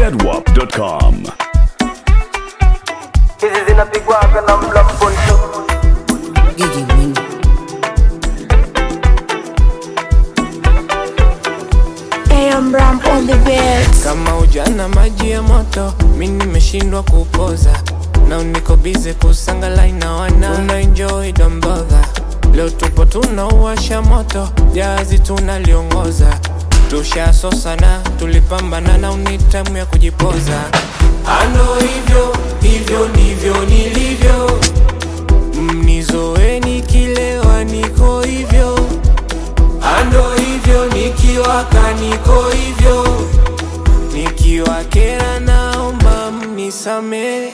zedwap.com. hizi zinapigwaga na mlamponto Gigi Mwinyi. AM Ram on the beats. kama ujana maji ya moto mi nimeshindwa kupoza na niko bize kusangalai na wana tuna enjoy domboga leo tupo tunauwasha moto jazi tunaliongoza tushasosana tulipambana na unitamu ya kujipoza ando hivyo hivyo ndivyo nilivyo mnizoeni kilewa niko hivyo ando hivyo nikiwaka niko hivyo nikiwa kera naomba mnisamee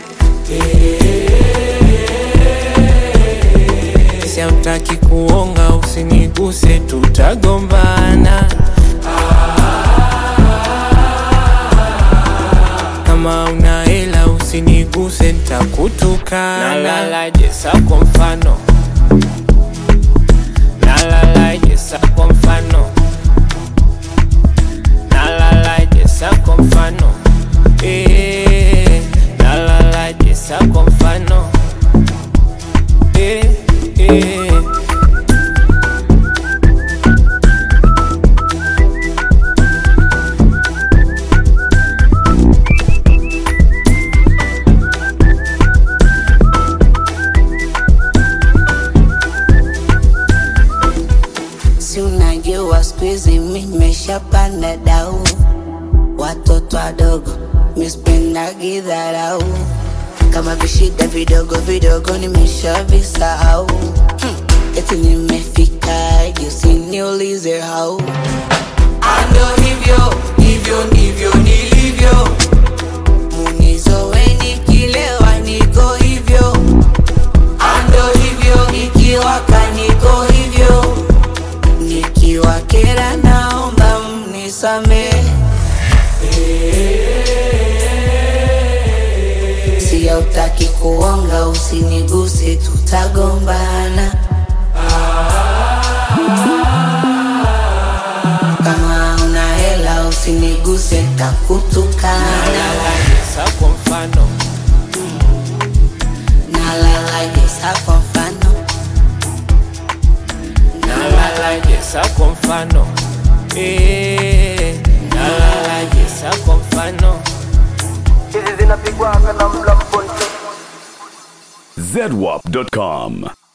siamtaki kuonga usiniguse tutagombana kama una hela usiniguse ntakutukana nalalaje sa kwa mfano nalalaje sa kwa mfano nalalaje sa kwa mfano eh, nalalaje sa kwa mfano eh, eh. Si unajua siku hizi mi nimeshapanda dau, watoto wadogo mispendagi dharau, kama vishida vidogo vidogo nimeshavisahau. Hmm, eti nimefika juu, usiniulize hau, ando hivyo hivyo ndivyo nilivyo, munizoweni kilewa, niko hivyo ando hivyo nikiwaka niko hivyo nikiwa kera naomba mnisame siya utaki kuonga usiniguse tutagombana kama una hela usiniguse takutukana nalalaje sa kwa mfano nalalaje sa kwa mfano nalalaje sa kwa mfano eh, nalalaje sa kwa mfano hizi zinapigwaga na mlamponto zedwap.com.